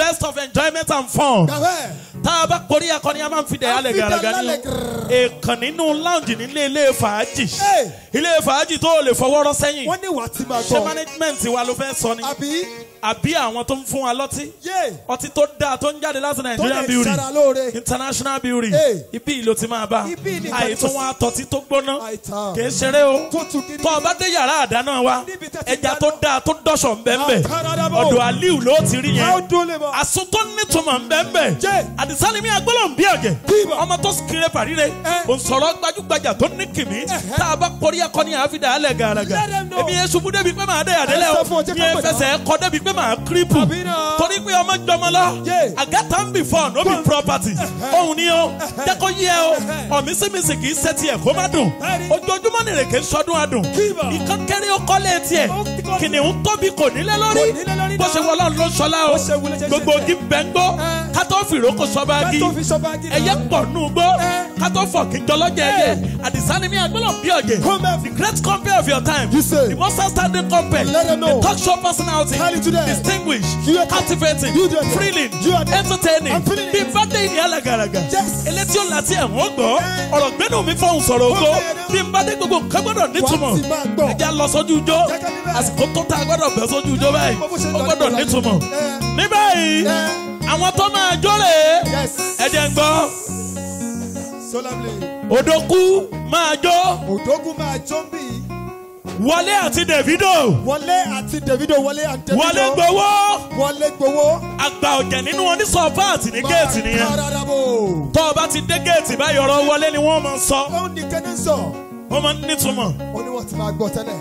best of enjoyment and fun. Gàwẹ́. tá a bá korí akọni a máa ń fi dẹ̀ alẹ̀ fi dẹ̀ gàràgà lálẹ́ ní gàrà. èèkàn nínú lounge nílé ilé fàájì Hey. ilé fàájì tó o lè fọwọ́rọ́ sẹ́yìn Wọ́n ní wàá ti máa ṣé gbọ́. management wa ló fẹ́ sọ ni Àbí àbí àwọn tó ń fún wa lọ́tí yé ọtí tó dáa tó ń jáde láti tó Nigerian lè beauty ṣara lóore. international beauty Hey. ibi ìlò ti máa bá Ibi ni àìtún wa tọ́tí tó gbóná Àìtàn. kì í ṣeré o Tútù gidi. tó o bá dé yàrá àdáná wa Níbi tẹ́ ti ẹja dáná. tó dáa tó dọ́ṣọ̀ ń bẹ́ẹ̀ bẹ́ẹ̀ Àkàràdàbọ̀. ọ̀dọ̀ Aliu ló ti rí How yẹn do lè mọ̀? àsun tó nítumọ̀ ń bẹ́ẹ̀ bẹ́ẹ̀ Jẹ́. àdìsá ni mi àgbọ̀lọ̀ ń bí ọ̀jẹ̀ Bíbọ̀. ọmọ tó kéré pàríre Eh. òǹsọ̀rọ̀ gbajúgbajà tó ní kìmí tá a bá kọrí akọni àfidà alẹ̀ gàràgà Let them know. èmi yẹn ṣubú débi pé màá dé àdélẹ̀ Ẹ o sọ fún ọ, jẹ́ mi ká yẹn mọ̀ fẹsẹ̀ kọ débi pé màá kírípù Àbí náà. torí pé ọmọ jọmọ lọ Yeah. àgàtà ń bì fọ no be property òun ni o jẹ́kọ̀ yí ẹ o ọ̀mísímísì kì í ṣe tiẹ̀ kó má dùn Bẹ́ẹ̀ni. ojoojúmọ́ nìrèké sọdún adùn Bíbọ̀. ìkan kéré ó kọ́lé tiẹ̀ Ó ti kọ́- kìnìún tóbi kò nílé Kò lórí nílé lórí bó náà. ṣe wọlé ló sọlá o Bó ṣe wulẹ̀ ṣe ṣe gbogbo ṣe. ogi bẹ́ńgbó Eh. kátó fìrókò sọ́bàgì Kátó fi sọ́bàgì náà. ẹyẹ pọ̀ nù gbó Eh. kátó fọ̀ kí jọlọ́jẹ ẹyẹ àdìsá ni mi àgbọ̀lọ̀ bí ọ̀jẹ̀ Come back. the great compare of your time You say. the most outstanding compare Let them know. the talk show personality Tell it to them. distinguished You are- captivating You do it. thrilling You are- entertaining I'm feeling bí it. bàdé ìní alàgàràgà Yes. elétí ò láti ẹ̀wọ̀n gbọ́ Eh. ọ̀rọ̀ gbẹ́nu mi fọ̀hún sọ̀rọ̀ ògo Okay, now. bí bàdé gbogbo nǹkan gbọ́dọ̀ nítumọ̀ Wàá ti máa gbọ́. ẹja lọ sójú ijó Jẹ́ ká níbẹ̀. àsìkò tó tá a gbọ́dọ̀ bẹ̀ sójú ijó báyìí Bó ṣe ó lọ gbọ́dọ̀ nígbà nítumọ̀ Eh. ní báyìí Eh. àwọn tó máa jó rè é Yes. ẹ̀jẹ̀ ń gbọ́ Solemnly. òdòkú máa jó Òdógún máa jó ń bì. wọlé àti Davido Wọlé àti Davido wọlé àti Davido. wọlé gbowó Wọlé gbowó. àgbà ọ̀jẹ̀ nínú wọn ní sọ́páàtì ní géètì nìyẹn Kárádàbò. tó o bá ti dé géètì báyìí ọ̀rọ̀ wọlé ni wọ́n máa ń sọ Ó ní kẹ́ni sọ. wọ́n máa ń nítumọ̀ Ó ní wọ́n ti máa gbọ́ tẹ́lẹ̀.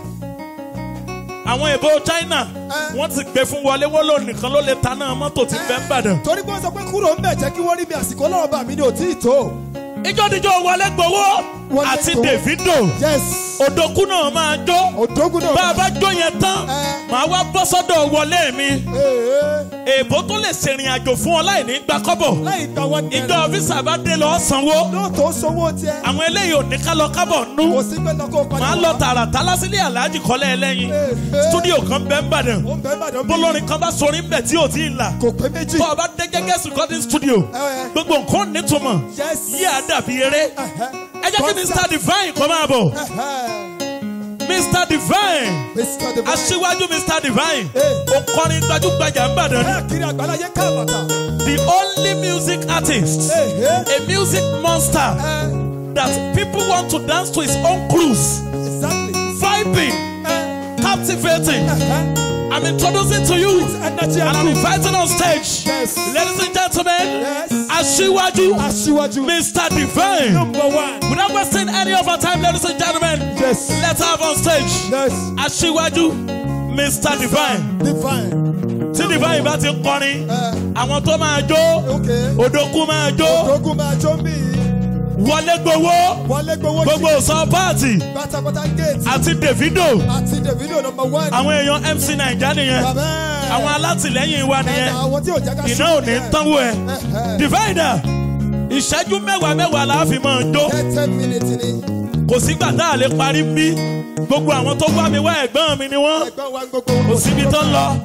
àwọn èbó China Eh. wọ́n ti gbé fún wọlé wọ́n lò nìkan ló lè taná mọ́tò tí bẹ́ẹ̀ ń bàdàn. Torí pé wọ́n sọ pé kúrò ń bẹ̀ jẹ́ kí wọ́n rí mi àsìkò ọlọ́run bá mi ní òtí ìtò. ìjọ́díjọ́ wọlé gbowó Wọlé àti gbowó. Davido Yes. òdòkú náà máa jó Òdógún náà. bá a bá jó yẹn tán Eh. màá wá bọ́ sọ́dọ̀ wọlé mi Ee. èbó tó lè ṣèrìn àjò fún ọ láì ní gba kọ́bọ̀ Láì gba wọn ní ìjọ ọ́fíìsì bá dé lọ sanwó Lóòótọ́ sówó tiẹ̀. àwọn eléyìí ò ní ká lọ kábọ̀ nú Kò sí pé lọ́kọ̀ padà màá lọ tààràtà lásìlẹ̀ aláàjì kọ́lẹ̀ ẹlẹ́yin Eh. stúdíò kan bẹ́ẹ̀ ń bàdàn Ó ń bẹ́ẹ̀ bàdàn bí. bọ́lọ́rin kan bá sorin bẹ̀ tí ò tí ì là Kò pé méjì. bọ́ ọ bá dé gẹ́gẹ́ recording studio Eh. gbogbo nǹkan nítumọ̀ Yes. yí àdàbí eré ẹ jẹ́ kí Mr Divine kọ́ máa bọ̀ Mr Divine Mr. Divine. aṣíwájú Mr Divine Eh. òǹkọrin gbajúgbajà ń bàdàn ni Káàkiri àgbáláyé káàbàtà. the only music artist Ee. a music monster that people want to dance to his own cruise Exactly. vibing Eh. captivating Eh. I'm introducing to you Energy and I'm and inviting on stage Yes. ladies and gentlemen Yes. aṣíwájú Aṣíwájú. Mr Divine. Number one. Without wasting any of our time, ladies and gentlemen, Yes. let's have on stage Yes. Aṣíwájú Mr Divine. Divine. Tí Divine bá ti kọrin, Eh. àwọn tó máa jó, Okay. òdòkú máa jó, Òdógún máa jó ń bì. wọlé gbowó, Wọlé gbowó gbogbo sọ páàtì Pátápátá gate. àti Davido. Àti Davido number one. Àwọn èèyàn MC Naija nìyẹn, Bàbá. àwọn alátìlẹ́yìn wa nìyẹn, Àwọn tí ò jẹ́ ká iná ò ní tánwó ẹ̀. Divine dà, ìṣẹ́jú mẹ́wàá mẹ́wàá la fi máa jó. ten minutes ni. Kò sígbà tá a lè parí bí. Gbogbo àwọn tó wá mi wá ẹ̀gbọ́n mi ni wọ́n. Ẹgbẹ́ wa ń gbogbo. kò síbi tó ń lọ.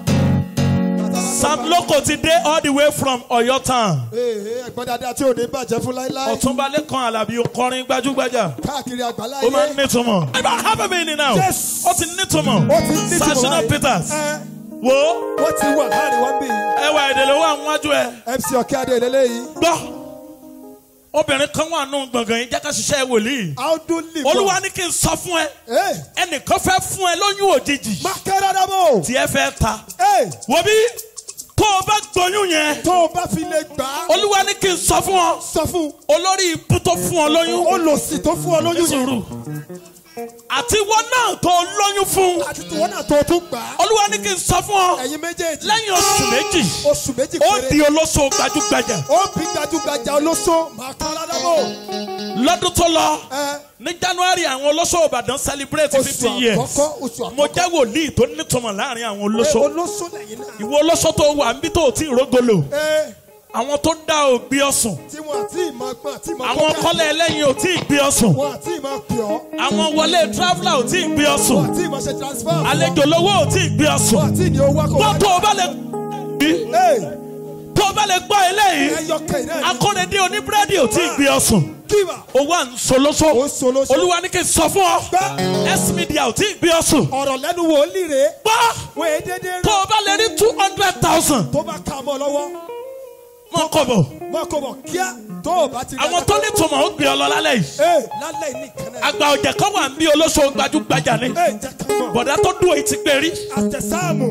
Sam Loko ti dé all the way from Ọ̀yọ́ town. Ee ẹ̀gbọ́n dáadáa tí ò ní bàjẹ́ fún láíláí. Ọ̀túnba Lékan Àlàbí kọrin gbajúgbajà. Káàkiri àgbáláyé. Ó máa ń nítumọ̀. I don't have a meaning now. Yes. Ó ti nítumọ̀. Ó ti ní tìmọ̀ Sashina báyìí. Peters. Ẹ, Wo Wọ́n ti wà láàrin wọn bí. ẹwà èdè ló wà níwájú ẹ. MC Ọ̀kẹ́adé lélẹ́yìí. Gbọ́. Obìnrin kan wà nù gbọ̀ngàn yìí jẹ́ ká ṣiṣẹ́ wòlíì. Audu Libo. Olúwa ní kí n sọ fún ẹ. Ee Ẹnìkan fẹ́ fún ẹ lóyún òjijì. Mákẹ́rẹ́ dábò. Tí ẹ fẹ́ ta. Ee Wo bí tó o bá gbóyún yẹn. tó o bá fi lè gbà á. Olúwa ní kí n sọ fún ọ. Sọ fún Olórí ibú tó fún ọ lóyún. olòṣì tó fún ọ lóyún yẹn. sùúrù àti wọn náà tó lóyún fún Àti tiwọn náà tó o tún gbà á. olúwa ní kí n sọ fún ọ Ẹ̀yin méjèèjì. lẹ́yìn oṣù méjì Oṣù méjì ó péré. di olóṣò gbajúgbajà Ó bí gbajúgbajà olóṣó. Mákẹ́rẹ́ dábò. lọ́dún tó lọ Ẹ ní january àwọn olóṣò ìbàdàn celebrate oṣù fifty years àkọ́kọ́ oṣù mo àkọ́kọ́. jẹ́ wòlíì tó nítumọ̀ láàrin àwọn Ẹ, olóṣò Olóṣó lẹ́yìn náà. ìwọ olóṣò tó wà níbi tó ti rógolo Ee àwọn tó dá ògbé ọsùn tí wọn àti ìmọ̀ gbọ́n àti ìmọ̀ àwọn kọ́kẹ́. kọ́lẹ̀ ẹlẹ́yin ò tí ì gbé ọsùn Wọn àti ìmọ̀ pè ọ́. àwọn wọlé traveller ò tí ì gbé ọsùn Wọn àti ìmọ̀ ṣe transfer. àlejò lówó ò tí ì gbé ọsùn Wọn àti ìní owó akọ. gbọ́ tó o bá lè Ee tó bá lè gbọ́ eléyìí ẹyọ kẹ̀yìn náà ni akọ́nẹ́dé oníbúrẹ́dì ò tí ì gbé ọ sùn kíbà owó à ń solóso ó solóso. olúwa ní kí n sọ fún ọ gbọ́ s media ò tí ì gbé ọ sùn ọ̀rọ̀ lẹ́nu wòlíì rèé gbọ́ wọ́n èé dédé tó rẹ̀ o bá lè rí two hundred thousand tó bá ka mọ́ lọ́wọ́ mọ́ kọ̀ bọ̀ mọ́ kó bọ̀ kíá tó o bá ti rí àwọn tó ní tòmọ̀ ó gbé ọ lọ lálẹ́ yìí ee lálẹ́ yìí nìkan náà àgbà ọ̀jẹ̀ kan wà ń bí olóṣò gbajúgbajà ni ee jẹ́ ká mọ̀ bọ̀dá tó dùn èyí ti gbé rí àtẹ̀sáàmù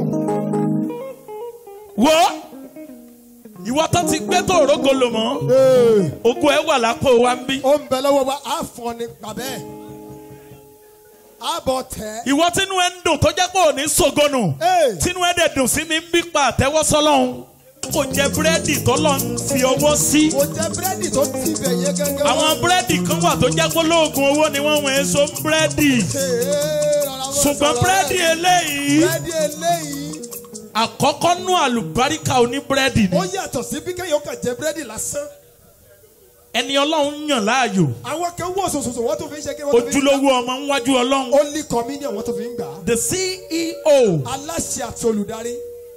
wo ìwọ tó ti gbé tó òrógo lò mọ́ ee ogun ẹ wà lápò wa ń bí ó ń bẹ lọ́wọ́ wa á fọ́ ni gbàbẹ́ á bọ̀ tẹ́ ìwọ tínú ẹ ń dùn tó jẹ́ pé òní sògonù ee tínú ẹ dẹ̀ dùn sí mi ń bí pa àtẹ́wọ́ sọ́lọ́hún kò jẹ búrẹ́dì tó lọ ń fi owó sí kò jẹ́ búrẹ́dì tó ti bẹ̀ yé gẹ́gẹ́ àwọn búrẹ́dì kan wà tó jẹ́ pé lóògùn owó ni wọ́n wọ̀nyí so búrẹ́dì ṣùgbọ́n búrẹ́dì eléyìí búrẹ́dì eléyìí àkọ́kọ́ nú àlùbáríkà oníbúrẹ́dì ni ó yàtọ̀ sí bí kéèyàn kàn jẹ búrẹ́dì lásán ẹni ọlọ́run yàn láàyò àwọn kan wọ̀ sòsòsò wọ́n tó fi ń ṣe kí wọ́n tó fi ń ojúlówó ọmọ ńwájú ọlọ́run ó ní communion wọ́n tó fi ń gbà á the CEO aláṣẹ àti olùdarí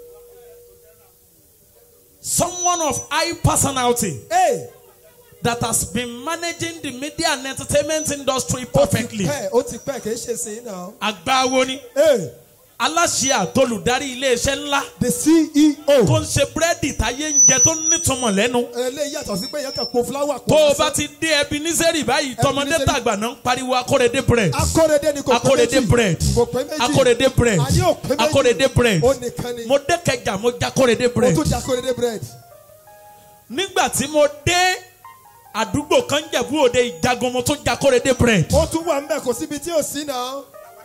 someone of high personality ee that has been managing the media and entertainment industry ó ti perfectly pẹ́ ó ti pẹ́ kì í ṣe sí náà àgbáwo ni ee aláṣẹ àtolùdarí iléeṣẹ́ ńlá the CEO tó ń ṣe búrẹ́dì táyé ń jẹ tó nítumọ̀ lẹ́nu eléyìí yàtọ̀ sí pé èèyàn kàn po fúláwà tó o lásán. bá ti dé Ebenezer báyìí tọmọdé Ebenezer. tàgbà náà ń pariwo akórèdé bread akórèdé ni kò pé akórèdé méjì bread kò pé méjì akórèdé bread àní ò pé méjì akórèdé bread ó nìkan ni mo dé Kẹjà mo já akórèdé ó bread tún jẹ akórèdé bread nígbà tí mo dé àdúgbò kan Jẹ̀bú Òde Ìjagun mo tún já akórèdé bread ó tún wà ńbẹ̀ kò síbi tí ò sí náà.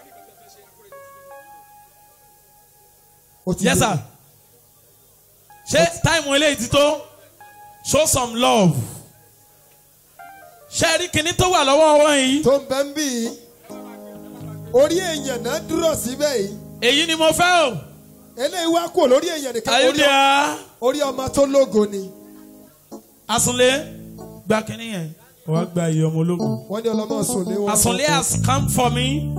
Ó ti yes dé. sir ṣé táìmù eléyìí ti tó show some love ṣe rí kinní tó wà lọ́wọ́ wọn yìí tó ń bẹ́ ń bì í orí èèyàn náà dúró síbẹ̀ yìí èyí ni mo fẹ́ o eléyìí wá kúrò lórí èèyàn nìkan orí, ayélujára orí ọmọ tó lógo ni Asunlé gba kinní yẹn wàá gba iye ọmọ ológun wọ́n ní ọlọ́mọ sùn lé wọn. Asunlé has come for me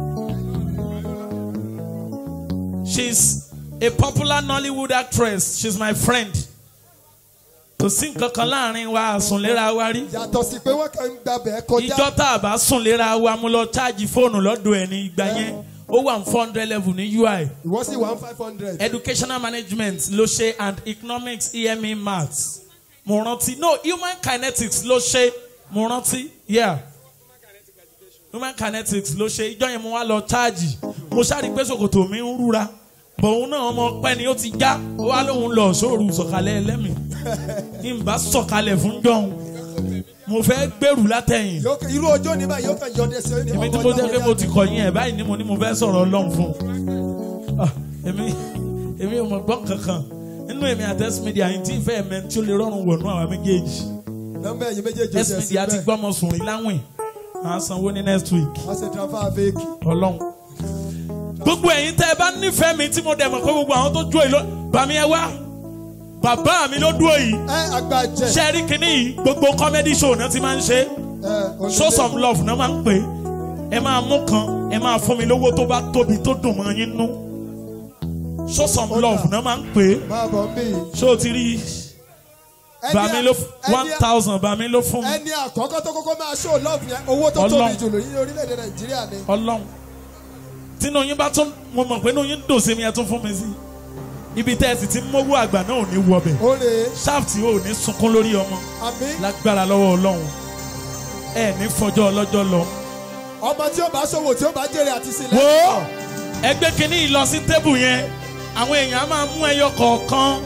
she's a popular Nollywood actress she's my friend kò sí nǹkan kan láàrin wa àsùnléra wa rí yàtọ̀ sí pé wọ́n kàn ń gbàbẹ̀ kọjá ìjọ tá a bá sùn léra wa mo lọ cháàjì fóònù lọ́dọ̀ ẹ̀ ní ìgbà yẹn ó wà ní four hundred level ní UI ìwọ́n sì one five hundred. educational management ló ṣe and economics EME maths mo rántí no human kinetics ló ṣe mo rántí yeah human kinetics ló ṣe ìjọ yẹn mo wá lọ cháàjì mo ṣáàrí pé ṣòkòtò mi ń rúra bọ̀hún náà ọmọ pẹ́ ni ó ti já ó wá lóun lọ sóòrù sọ̀kalẹ̀ ẹlẹ́mìí ní n bá sọ̀kalẹ̀ fún jọ̀hún mo fẹ́ gbèrú látẹ̀yìn Yóò kàn- irú ọjọ́ ní báyìí yóò kàn yọ ọdẹ sí ẹni èmi tí mo jẹ́ pé mo ti kọ̀ yín ẹ̀ báyìí ni mo ní mo fẹ́ sọ̀rọ̀ ọlọ́run fún un Ah, èmi èmi ò mọ̀ gbọ́ kankan nínú èmi àti S media yìí tí ìfẹ́ ẹ̀mẹ́ tí ó lè rọrùn wọ̀nú àwọn méjèèjì nọ́mbà ẹ̀yìn méjèèjì S media ti gbọ́mọ sùn rí láwìn à ń sanwó ní next week wọ́n ṣe transfer fake. ọlọ́run gbogbo ẹ̀yin tẹ́ ẹ bá nífẹ̀ẹ́ mi tí mo dẹ̀ mọ̀ pé gbogbo àwọn tó dúró yìí ló bàmí ẹ wá bàbá mi ló dúró yìí ẹ àgbàjẹ. ṣe rí kinní yìí gbogbo comedy show náà ti máa ń ṣe é ẹ onílé. show some love náà máa ń pè é ẹ máa mú kan ẹ máa fún mi lówó tó bá tóbi tó dùn mọ́ yín nú show some love náà máa ń pè é máa bọ̀ ń bì í. ṣé o ti rí Ẹni bàmí à- ló ẹni one à- thousand bàmí ló fún mi ẹni àkọ́kọ́ tó kọ́kọ́ máa show love yẹn owó tó Ọlọ́run. tóbi jù lórí orílẹ̀-èdè nàìjíríà ni. ọlọ́run tínú yín bá tún mo mọ̀ pé inú yín dùn sí mi ẹ tún fún mi sí ibi tẹ́ ẹ sì ti mówó àgbà náà ò ní wọbẹ̀ ó lè shaft ò ní sunkún lórí ọmọ àmì lágbára lọ́wọ́ ọlọ́run ẹ ní fọjọ́ ọlọ́jọ́ lọ. ọmọ tí ó bá ṣòwò tí ó bá jèrè àti sílẹ̀. wo ẹgbẹ́ kínní yìí lọ sí tébù yẹn àwọn èèyàn á máa mú ẹyọ kọ̀ọ̀kan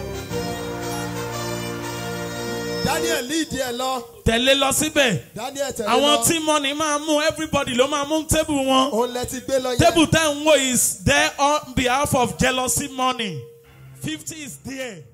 daniel lead ẹ lọ tẹ̀lé lọ síbẹ̀ daniel tẹ̀lé àwọn lọ tí mọ́ni máa mú everybody ló máa mú tébù wọn òun lẹ ti gbé lọ yẹn. tébù tẹ́ ń wò is there on behalf of jealousy money fifty is there